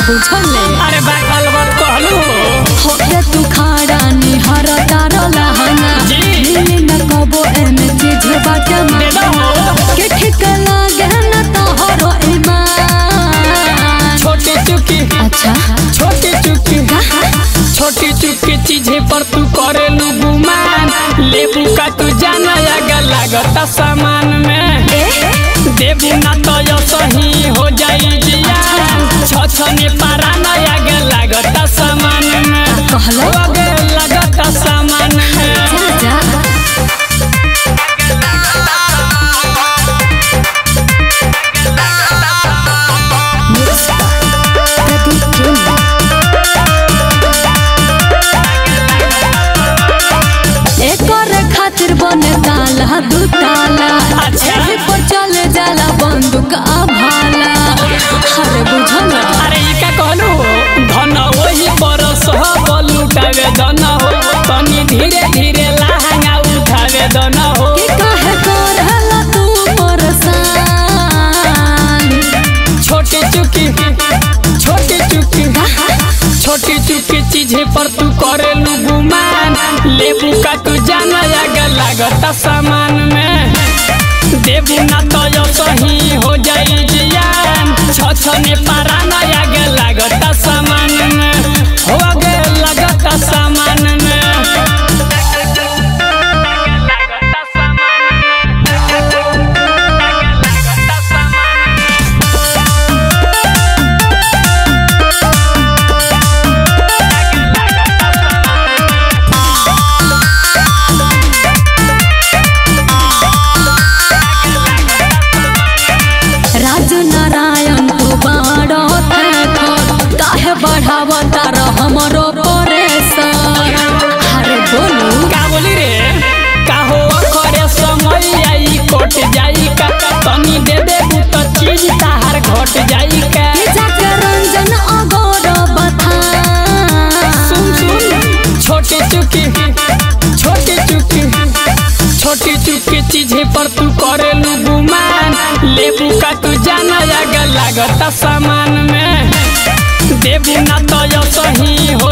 बुझले अरे बात अलबत कहलू होके तू खाड़ा निहर तारो लहंगा जी। मिली न कबो एमे चीज बाटे दे दो हो के ठीक लागे न तोहरो ईमान छोटी चुकी अच्छा छोटी चुकी छोटी चुकी चीजें पर तू करेलू गुमान लेबू का तू जाना आगे लागता सामान में ए देबू ना तो यो सही हो जाई जियान छछने पारा ना आगे लागता सामान में कहलो आगे लागता सामान में जा जा प्रदीप केनी एकर खातिर बने ताला दू ताला अच्छा। एही पर चले जाला बंदूक आ भाला अरे बुझल अरे ई का कहलू धन वही बरस हो लुटावे धन हो तनी धीरे धीरे लहंगा उठावे धन हो कि काहे करहला तू परेशान छोटी चुकी छोटी चुकी छोटी चुकी चीजें पर तू करेलू गुमान लेबू का तू जाना आगे लागता सामान में देबू ना तो यो सही हो जाई जियान छछने पारा ना आगे लागता सामान में हो आगे लागता सामान में लागता सामान में लागता सामान में राज नारायण तू बाड़ो ठाकुर काहे बढ़ाव तार हमरो परेशान अरे बोलू का बोली रे का हो करे समय आई कट जाई का तनी दे दे तो चीज ताहार घट जाई का कि जाके रंजन अगोर बथान सुन सुन छोटी चुकी छोटी चुकी छोटी चुकी चीजें पर तू करेलू गुमान लेबू का तू जाना आगे लागता सामान में देबू ना तो यो सही हो